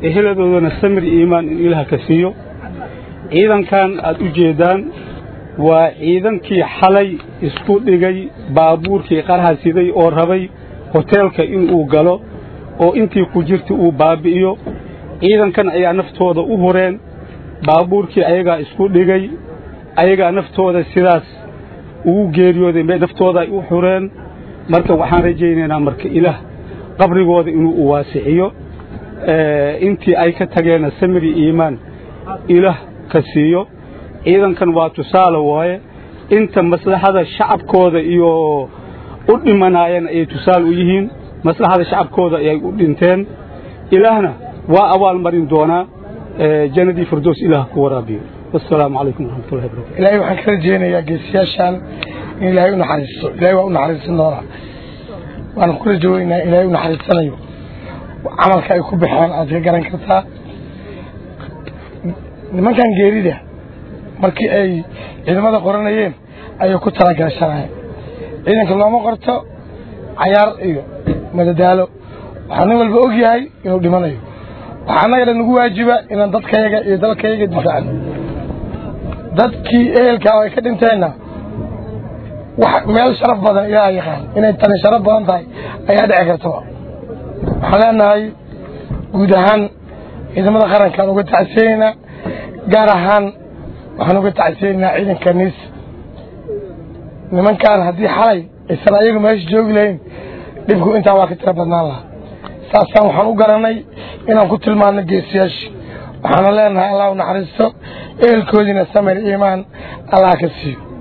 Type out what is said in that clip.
eheladoodana samir iyo iimaan in ilaah ka siiyo ciidankan aad u jeeddaan waa ciidankii xalay isku dhigay baabuurkii qarha siday oo rabay hoteelka inuu galo oo intii ku jirta uu baabbi'iyo ciidankan ayaa naftooda u hureen baabuurkii ayagaa isku dhigay ayagaa naftooda sidaas ugu geeriyooday bay naftooda ay u xureen marka waxaan rajaynaynaa marka ilaah qabrigooda inuu u waasiciyo intii ay ka tageenna samiri iimaan ilaah ka siiyo ciidankan waa tusaale waaye inta maslaxada shacabkooda iyo u dhimanaayeen ayay tusaale u yihiin maslaxada shacabkooda ayay u dhinteen ilaahna waa abaalmarin doonaa jannadii firdows ilaah ku waraabiyo wasalaamu calaykum waraxmatullahi barakatu ilaahay waxaan ka rajeynayaa geesiyaashaan in ilaahay u naxariisto ilaahay waa u naxariisan doonaa waana ku rajaweynaa ilaahay u naxariisanayo camalka ay ku baxeen aad ka garan kartaa nimankan geerida markii ay ciidamada qoranayeen ayay ku talagashanayeen ciidanka looma qorto cayaar iyo madadaalo waxaa nin walba og yahay inuu dhimanayo waxaa annagana nagu waajiba inaan dadkayaga iyo dalkayaga difaacno dadkii ehelka ay ka dhinteenna wax meel sharaf badan ilaaha yaqaan inay tani sharaf badan tahay ayaa dhici kartaba waxaan leenahay guud ahaan ciidamada qarankaan uga tacsiyeynaa gaar ahaan waxaan uga tacsiyeynaa ciidanka niis nimankaan haddii xalay aysan ayagu meesha joogi lahayn dhibku intaa waa ka tira badnaan lahaa saasaan waxaan u garanay inaan ku tilmaano geesiyaashii waxaana leenahay allah u naxariisto ehelkoodiina samir iimaan allah ka siiyo